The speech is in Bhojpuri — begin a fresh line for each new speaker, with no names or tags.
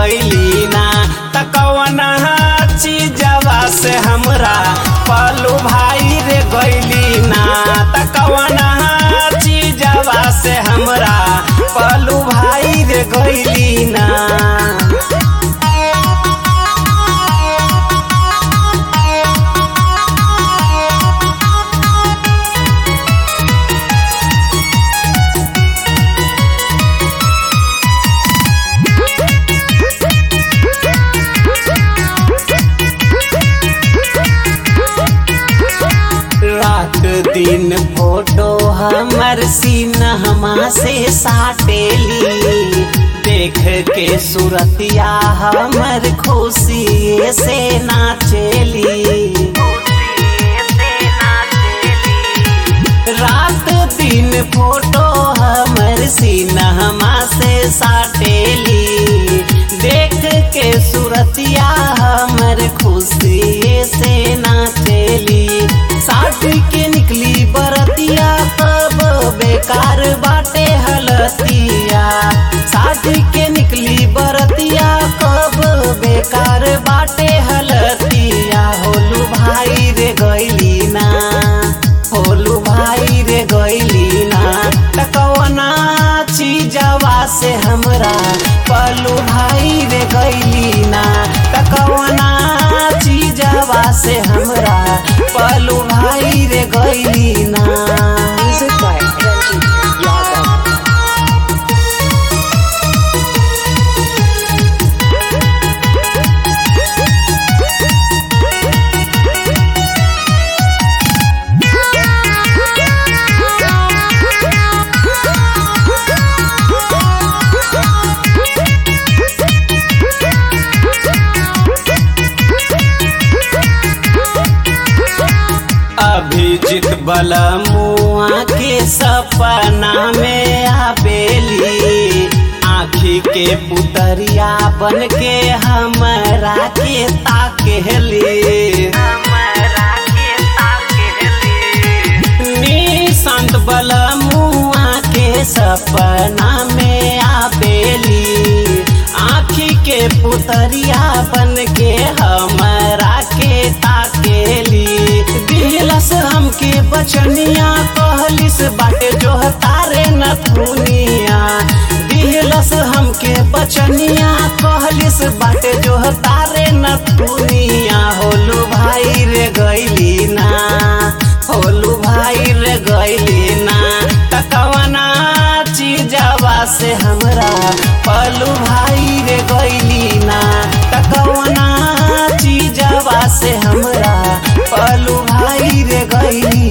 गईली ना त कवन चीजवा से हमरा पलू भाई रे गईली ना त कवन चीजवा से हमरा पलू भाई रे गईली ना रात दिन फोटो हमर सीनमा से साटेली देख के सूरतिया हमर खुशी से नाचेली रात दिन फोटो हमर सीनमा से साटेली देख के सूरतिया हमर खुशी से नाचेली साथी के निकली बरतिया तब बेकार बाटे हलतिया साथी के निकली बरतिया कब बेकार बाटे हलतिया होलू भाई रे गईली ना होलू भाई रे गईली ना टकवना चीजवा से हमरा पलू भाई रे गईली ना टकवना चीजवा से हमरा पलू भाई रे गईली ना
Music by Ranjit Yadav.
Abhijit बलमुआ के सपना में आबेली आखी के पुतरिया बन के हमरा के ताकेली निशांत बलमुआ के सपना में आबेली आखी के पुतरिया बन के हमरा के ताकेली दिलस हमके बचनिया कहलिस बाटे जो तारे न दुनिया दिलस हमके बचनिया कहलिस बाटे जो तारे न दुनिया होलू भाई रे गईली ना होलू भाई रे गईली ना तकवना चीजवा से हमरा पलू भाई रे गईली ना तकवना चीजवा से हमरा पलू भाई रे गईली